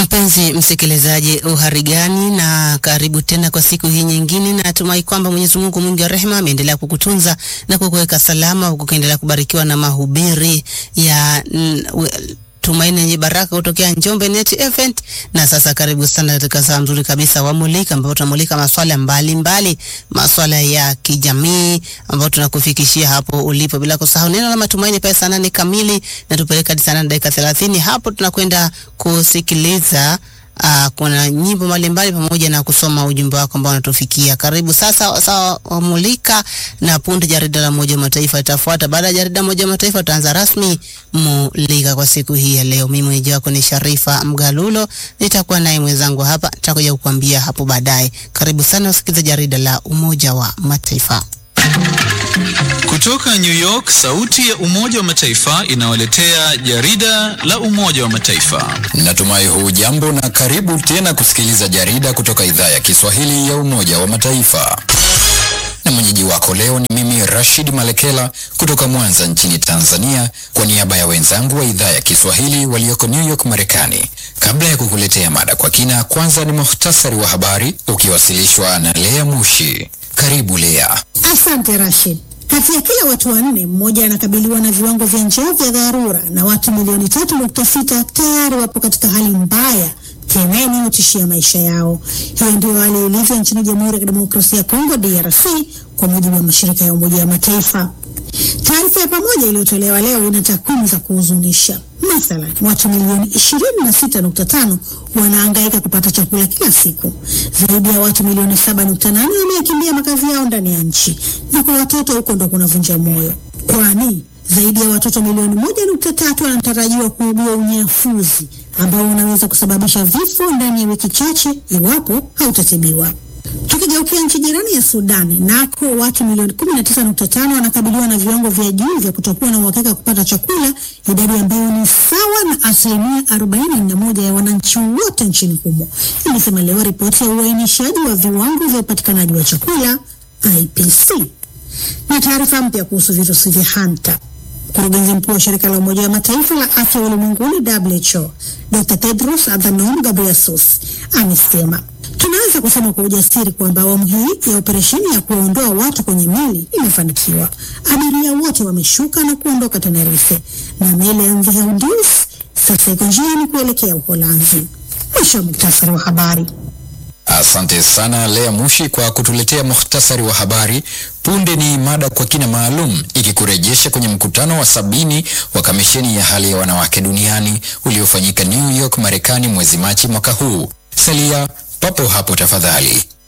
Mpenzi msikilizaji, uhari gani? Na karibu tena kwa siku hii nyingine. Natumai kwamba Mwenyezi Mungu mwingi wa rehema ameendelea kukutunza na kukuweka salama, huku ukiendelea kubarikiwa na mahubiri ya mm, we- tumaini yenye baraka kutokea Njombe Net Event. Na sasa karibu sana katika saa nzuri kabisa wa Mulika, ambapo tunamulika maswala mbalimbali, maswala ya kijamii ambayo tunakufikishia hapo ulipo, bila kusahau neno la matumaini pale saa nane kamili na tupeleka hadi saa nane dakika thelathini. Hapo tunakwenda kusikiliza Uh, kuna nyimbo mbalimbali pamoja na kusoma ujumbe wako ambao unatufikia. Karibu sasa sawa wamulika na punde jarida la Umoja wa Mataifa itafuata. Baada ya jarida la Umoja wa Mataifa tutaanza rasmi mulika kwa siku hii ya leo. Mimi mwenyeji wako ni Sharifa Mgalulo, nitakuwa naye mwenzangu hapa, nitakuja kukuambia hapo baadaye. Karibu sana usikilize jarida la Umoja wa Mataifa. Kutoka New York, sauti ya Umoja wa Mataifa inawaletea jarida la Umoja wa Mataifa. Natumai hujambo na karibu tena kusikiliza jarida kutoka idhaa ya Kiswahili ya Umoja wa Mataifa. Na mwenyeji wako leo ni mimi Rashid Malekela kutoka Mwanza nchini Tanzania, kwa niaba ya wenzangu wa idhaa ya Kiswahili walioko New York Marekani. Kabla ya kukuletea mada kwa kina, kwanza ni muhtasari wa habari ukiwasilishwa na Lea Mushi. Karibu Lea. Asante Rashid. Kati ya kila watu wanne, mmoja anakabiliwa na viwango vya njaa vya dharura na watu milioni tatu nukta sita tayari wapo katika hali mbaya tena inayotishia maisha yao. Hiyo ndio hali ilivyo nchini Jamhuri ya Kidemokrasia ya Kongo DRC, kwa mujibu wa mashirika ya Umoja wa Mataifa. Taarifa ya pamoja iliyotolewa leo ina takwimu za kuhuzunisha. Mathalan, watu milioni 26.5 wanahangaika kupata chakula kila siku. Zaidi ya watu milioni 7.8 wameyakimbia makazi yao ndani ya nchi, na kwa watoto huko ndo kunavunja moyo, kwani zaidi ya watoto milioni moja nukta tatu wanatarajiwa kuugua unyafuzi ambao unaweza kusababisha vifo ndani ya wiki chache iwapo hautatibiwa. Tukigeukia nchi jirani ya Sudani, nako watu milioni 19.5 wanakabiliwa na viwango vya juu vya kutokuwa na uhakika wa kupata chakula, idadi ambayo ni sawa na asilimia 41 ya wananchi wote nchini humo, imesema leo ripoti ya uainishaji wa viwango vya upatikanaji wa chakula IPC. Na taarifa mpya kuhusu virusi vya hanta Mkurugenzi mkuu wa shirika la Umoja wa Mataifa la afya ulimwenguni WHO, Dr. Tedros Adhanom Ghebreyesus amesema tunaweza kusema kwa ujasiri kwamba awamu hii ya operesheni ya kuwaondoa watu kwenye meli imefanikiwa. Abiria wote wameshuka na kuondoka Tenerife na meli ya MV Honduras sasa iko njiani kuelekea Uholanzi. Mwisho wa muktasari wa habari. Asante sana Lea Mushi kwa kutuletea muhtasari wa habari. Punde ni mada kwa kina maalum ikikurejesha kwenye mkutano wa sabini wa kamisheni ya hali ya wanawake duniani uliofanyika New York, Marekani mwezi Machi mwaka huu. Salia papo hapo tafadhali.